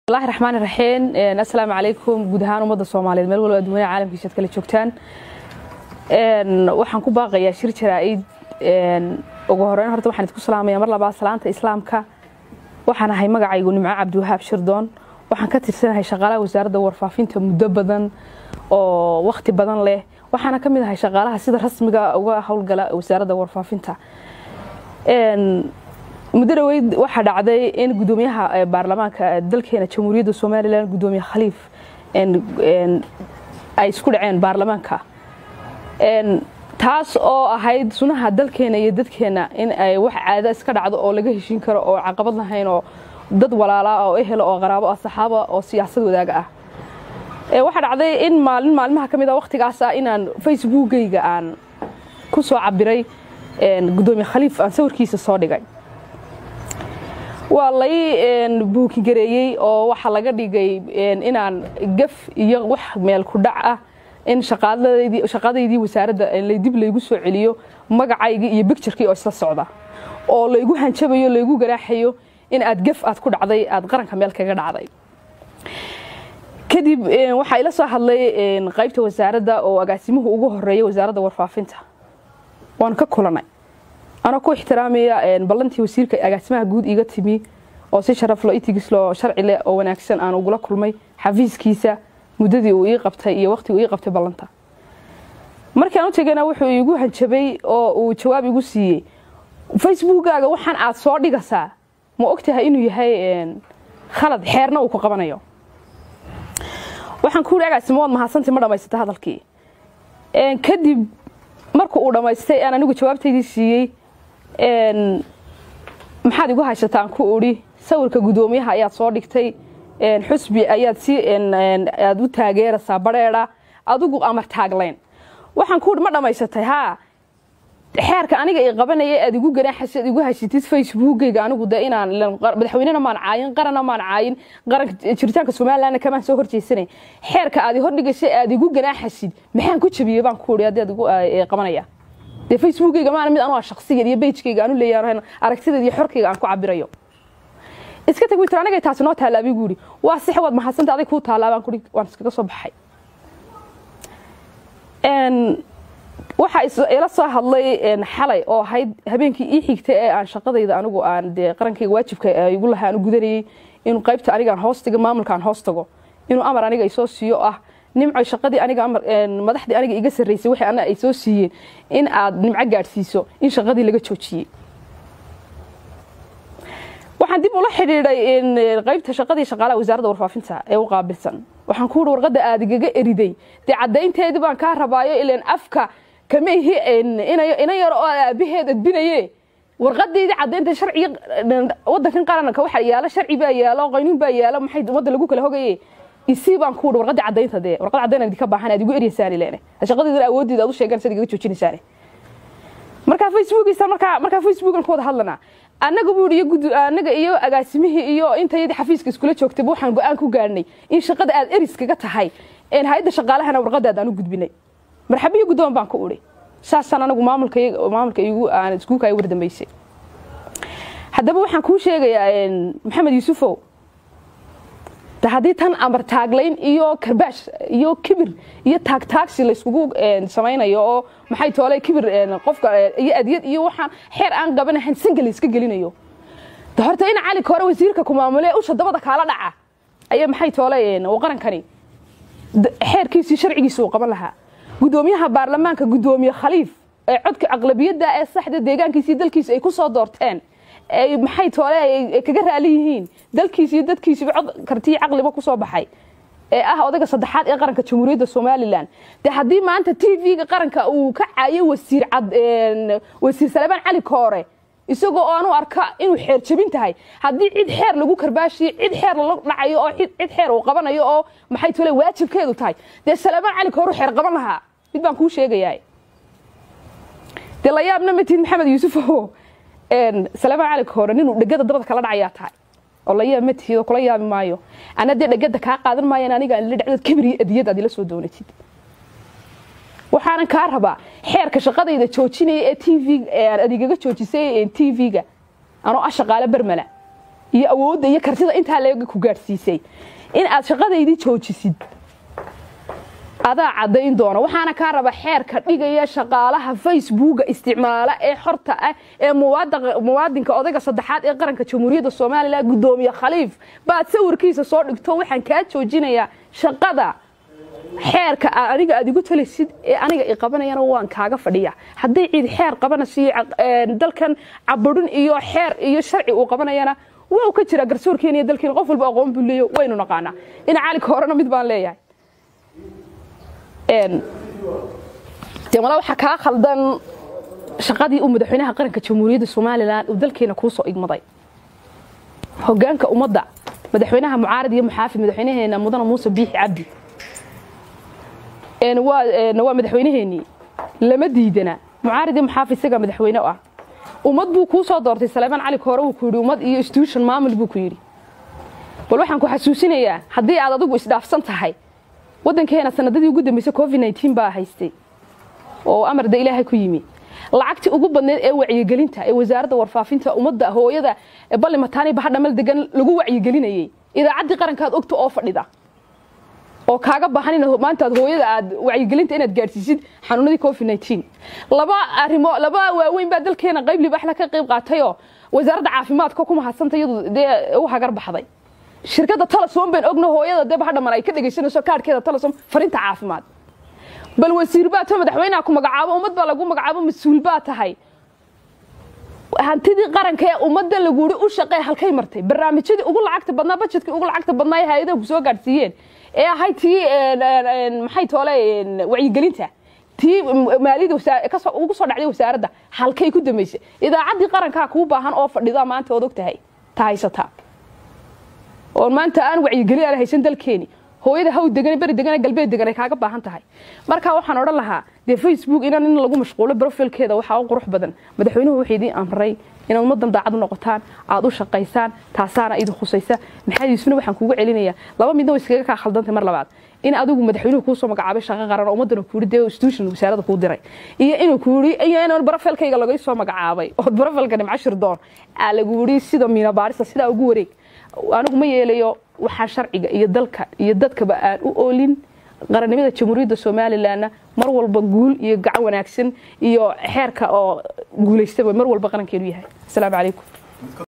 allahi raxmaani raxiim assalaamu calaykum guud ahaan ummadda soomaaliyeed meel walba adduunyada caalamkiisa ad kala joogtaan waxaan ku baaqayaa shir jaraa-id ugu horeyn horta waxaan idku salaamaya mar labaad salaanta islaamka waxaan ahay magacaygu nimco cabdiwahaab shirdoon waxaan ka tirsanahay shaqaalaha wasaaradda warfaafinta muddo badan oo wakhti badan leh waxaana ka mid ahay shaqaalaha sida rasmiga uga howlgala wasaaradda warfaafinta muddo dhaweyd waxaa dhacday in gudoomiyaha baarlamaanka dalkeena jamhuuriyadda somalilan gudoomiye khaliif ay isku dhaceen baarlamaanka taas oo ahayd sunaha dalkeena iyo dadkeena in ay wax caada iska dhacdo oo laga heshin karo oo caqabad lahayn oo dad walaalaa oo ehel oo qaraabo ah saxaaba oo siyaasad wadaaga ah waxaa dhacday in maalin maalmaha ka mid a wakhtigaas ah inaan facebookgayga aan ku soo cabiray gudoomiye khaliif aan sawirkiisa soo dhigay waa lay buukigareeyey oo waxaa laga dhigay inaan gaf iyo wax meel ku dhac ah in shaqadaydii wasaaradda dib laygu soo celiyo magacaygii iyo bicturkii oo isla socda oo laygu hanjabayo laygu ganaaxayo in aad gaf aad ku dhacday aad qaranka meel kaga dhacday kadib waxaa ila soo hadlay qaybta wasaaradda oo agaasimuhu ugu horeeya wasaaradda warfaafinta waan ka kulanay anoo ku ixtiraamaya ballantii wasiirka agaasimaha guud iga timi oo si sharaflo itigisloo sharci leh oo wanaagsan aan ugula kulmay xafiiskiisa muddadii uu ii qabtay iyo waqtigii uu ii qabtay ballanta markaan u tegana wuxuu iigu hanjabay oo uu jawaab igu siiyey facebookkaaga waxaan aad soo dhigasaa ma ogtahay inuu yahay khalad xeerna uu ku qabanayo waxaan ku yidhi agaasimo waad mahadsantii ma dhammaysata hadalkii kadib marku uu dhammaystay aan anigu jawaabtaydii siiyey maxaad igu haysataan ku udhi sawirka guddoomiyaha ayaad soo dhigtay xusbi ayaad si aad u taageeraysaa badheedha adigu amar taaglayn waxaan ku udhi ma dhammaysatay haa xeerka aniga i qabanaya aad igu ganaaxaysa igu haysatid facebookgayga anigu de inaan madaxweynena maan caayin qaranna maan caayin qaranka jiritaanka somalilandna kamaan soo horjeysanay xeerka aad i hordhigaysa aad igu ganaaxaysid maxaan ku jabiyey baan ku udhi haddii aad igu qabanaya dee facebookgayga maana mid anuu shaksigeed iyo bejkayga aanu leeyahay aragtideed iyo xorkayga aan ku cabirayo iska tag witir anigay taasi noo taalla abigu yidhi waa six waad mahadsanta aday kuu taallaa baan kuhi waan iskaga soo baxay waxaa ila soo hadlay xalay oo ahayd habeenkii ii xigtay ee aan shaqadayda anigu aan dee qarankayga waajibka igu lahaa aanu gudanayay inuu qaybta anigaan hoos tago maamulkaan hoos tago inuu amar aniga isoo siiyo ah nimco shaqadii aniga madaxdii aniga iga sarreysay waxay ana ay soo siiyeen in aad nimco gaadhsiiso in shaqadii laga joojiyey waxaan dib ula xidhiidhay qaybta shaqadii shaqaalaha wasaaradda warfaafinta ee u qaabilsan waxaan ku uhi warqadda aad igaga eriday dee caddaynteedii baan kaa rabaayo ilan afka kama ihi ina yar oo aabaheed adbinaye warqadeydii caddaynta sharciga wadankan qaranka waxa yaalo sharci baa yaalo qaynuun baa yaalo maxay ummadda lagu kala hogaye isii baan ku uhi warqadii caddaynta dee warqad caddayn idinka baahan aad igu eryaysaan ilene shaqadeedana awooddeeda aad u sheegaan sad igaga joojinaysaan markaa facebookiisa markaa markaa facebookan ku wada hadlanaa annaga buu iyo gud annaga iyo agaasimihii iyo intayadii xafiiska iskula joogtay waxaan go-aan ku gaarnay in shaqada aad eriskaga tahay hay-adda shaqaalahana warqadaad aan u gudbinay marxabiyo guddoon baan ku udhi saasaan anagu maamulka maamulka igu aan iskuulka ay wardambeysay haddaba waxaan kuu sheegayaa maxamed yuusufow de haddii tan amar taaglayn iyo karbaash iyo kibir iyo taagtaagsi layskugu samaynayo oo maxay toole kibir qofka iyo adyad iyo waxaan xeer aan qabanahayn sanka la iska gelinayo de horta in cali hore wasiirka ku maamule usha dabada kaala dhaca ayaa maxay toole qarankani xeerkiisii sharcigiisa uu qaban lahaa gudoomiyaha baarlamaanka gudoomiye khaliif ee codka aqlabiyadda ee saxda deegaankiisii dalkiisa ay ku soo doorteen ay maxay toole ay kaga raali yihiin dalkiisa iyo dadkiisiba cod kartiyo caqliba ku soo baxay ee ah odayga saddexaad ee qaranka jamhuuriyadda somalilan dee haddii maanta t v-ga qaranka uu ka caayo wasiir cad wasiir salebaan cali koore isagoo oo aanu arka inuu xeer jabin tahay haddii cid xeer lagu karbaashiyo cid xeer lala dhacayo oo cid xeer uu qabanayo oo maxay tole waajibkeedu tahay dee salebaan cali koore xeer qaban lahaa mid baan kuu sheegayaa dee la yaabna matid maxamed yuusufow salebaan cali koore ninuu dhegada dabada kala dhacayaa tahay oo la yaab matihid oo kula yaabi maayo ana dee dhegada kaa qaadan maayan aniga aan ila dhacdood kibir iyo adiyad aad ila soo doonatid waxaanan kaa rabaa xeerka shaqadayda joojinaya ee t v aad igaga joojisay t v-ga anoo ah shaqaale bermala iyo awoodda iyo kartida intaa leega ku gaadhsiisay in aad shaqadaydii joojisid adaa caddayn doona waxaana kaa raba xeerka dhigaya shaqaalaha facebooka isticmaala ee xorta ah ee muwaadinka odayga saddexaad ee qaranka jamhuuriyadda somalilan guddoomiye khaliif baad sawirkiisa soo dhigto waxaan kaa joojinayaa shaqada xeerka aniga aad igu talisid ee aniga i qabanayana waan kaaga fadhiya haddii ciid xeer qabanasiyo dalkan caburin iyo xeer iyo sharci uu qabanayana waa ka jira garsoorkeena iyo dalkeena qof walba aqoon buu leeyo waynu naqaanaa ina caalinka horena mid baan leeyahay de mala waxaa kaa khaldan shaqadii uu madaxweynaha qaranka jamhuuriyadda somalilan uu dalkeena kuu soo igmaday hogaanka ummadda madaxweynaha mucaarad iyo muxaafid madaxweynaheena mudane muuse biixi cabdi waa madaxweynaheenii lama diidana mucaarad iyo muxaafid isagaa madaxweyne ah ummad buu kuu soo doortay saleemaan cali koore wuu ku yidhi ummad iyo institution maamul buu ku yidhi bal waxaan ku xasuusinayaa haddii aad adigu isdhaafsan tahay waddankeena sanadadii ugu dambeysay covid nteen baa haystay oo amarda ilaahay ku yimi lacagtii ugu badneed ee wacyigelinta ee wasaaradda warfaafinta ummadda hooyada balli mataani bahadhamal degan lagu wacyigelinayey idaacaddii qarankaad ogta oo fadhida oo kaaga baahan in maantaad hooyada aad wacyigelinta inaad gaadhsiisid xanuunadii covid nteen laba arrimo laba waaweyn baa dalkeena qayb libaaxla ka qayb qaatayoo wasaaradda caafimaadka ku mahadsanta iyadu dee u hagar baxday shirkadda talasom baan ogna hooyada dee bahadhaman ay ka dhegaysanayso kaadhkeeda talasom farinta caafimaad bal wasiir baa to madaxweynaha ku magacaabo ummad baa lagu magacaabo mas-uul baa tahay hantidii qaranka ee ummadda laguuri u shaqee halkay martay barnaamijyadii ugu lacagta badnaa bajetkii ugu lacagta badnaa ee hay-adaha ku soo gaadhsiiyeen ee ahayd tii maxay toole wacyigelinta tii maaliyada ugu soo dhacday wasaaradda halkay ku dambaysay idaacaddii qarankaa kuu baahan oo fadhida maanta ood og tahay ta haysataa oo maanta aan wacyigelin aan haysan dalkeeni hooyada haw degan beri degan galbeed degan ay kaaga baahan tahay marka waxaan odhan lahaa dee facebook inaan in lagu mashquulo profilkeeda waxaa u qurux badan madaxweynuhu wuxuu idiin amray inaad ummadan daacad u noqotaan aad u shaqaysaan taasaana idin khusaysa maxamed yuusufna waxaan kugu celinayaa laba midna way iskaga kaa khaldantay mar labaad in adigu madaxweynuhu kuu soo magacaabay shaqo qaran oo ummadana ku yidhi dee institution wasaaradda kuu diray iyo inuu ku yidhi iyo inaan barofilkayga laga soo magacaabay oo barofilka nimcashir doon aa lagu yidhi sida miina baarista sidaa ugu wareeg anigu ma yeelayo waxaa sharciga iyo dalka iyo dadkaba aan u oolin qarannimada jamhuuriyadda somalilanna mar walba guul iyo gacan wanaagsan iyo xeerka oo guulaystaba mar walba qarankeenu yahay asalaamu calaykum